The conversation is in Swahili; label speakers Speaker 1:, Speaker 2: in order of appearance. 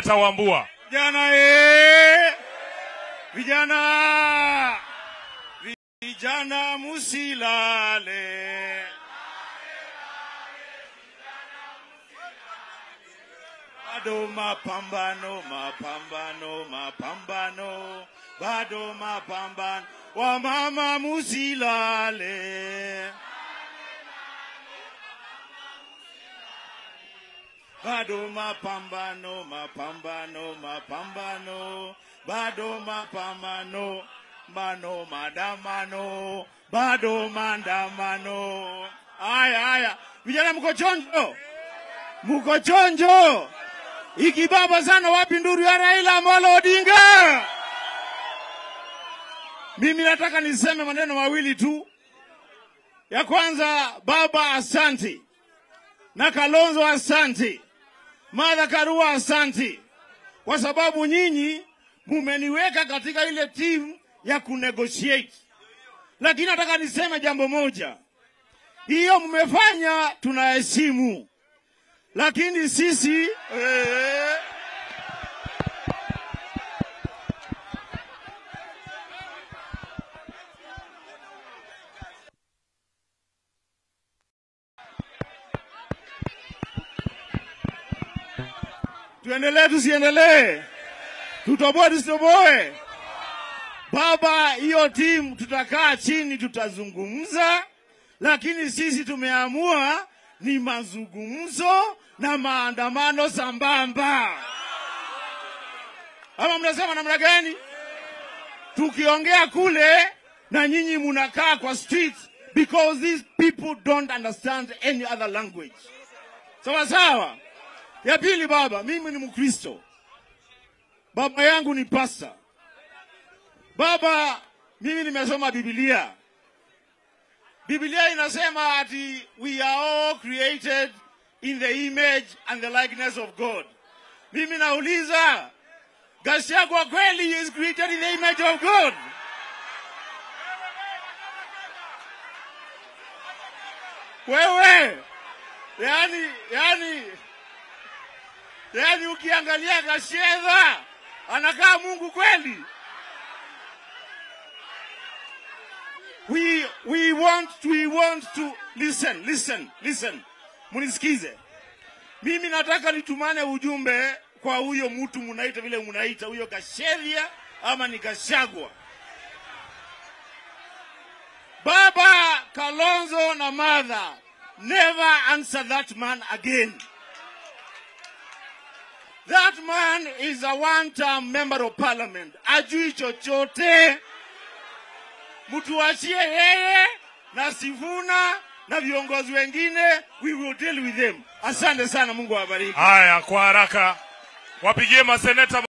Speaker 1: Seneta Wambua.
Speaker 2: Vijana eh! Vijana! Vijana musilale. Bado mapambano, mapambano, mapambano. Bado mapambano. Wamama musilale. bado mapambano, mapambano, mapambano, bado mapambano, mano maandamano, bado maandamano. Haya haya, vijana mko chonjo, mko chonjo. Ikibaba sana, wapi nduru ya Raila Amolo Odinga? Mimi nataka niseme maneno mawili tu. Ya kwanza, baba, asante na Kalonzo asante, Martha Karua asante, kwa sababu nyinyi mumeniweka katika ile timu ya kunegotiate. Lakini nataka niseme jambo moja, hiyo mmefanya tunaheshimu, lakini sisi eh, tuendelee tusiendelee, tutoboe tusitoboe. Baba, hiyo timu tutakaa chini, tutazungumza, lakini sisi tumeamua ni mazungumzo na maandamano sambamba. Ama mnasema namna gani? Tukiongea kule na nyinyi munakaa kwa street because these people don't understand any other language. Sawa sawa. Ya pili, baba, mimi ni Mkristo, baba yangu ni pasta. Baba, mimi nimesoma Biblia. Biblia inasema ati we are all created in the image and the likeness of God. Mimi nauliza, Gachagua kweli is created in the image of God? Wewe yani, yani Yaani ukiangalia Gachagua anakaa Mungu kweli. We, we want we want to listen listen listen, munisikize. Mimi nataka nitumane ujumbe kwa huyo mtu munaita vile munaita huyo Gachagua ama ni Gachagua. Baba Kalonzo na Martha, never answer that man again. That man is a one-term member of parliament. Ajui chochote. Mtuachie yeye na Sifuna na viongozi wengine, we will deal with them. Asante sana, Mungu awabariki.
Speaker 1: Haya, kwa haraka wapigie maseneta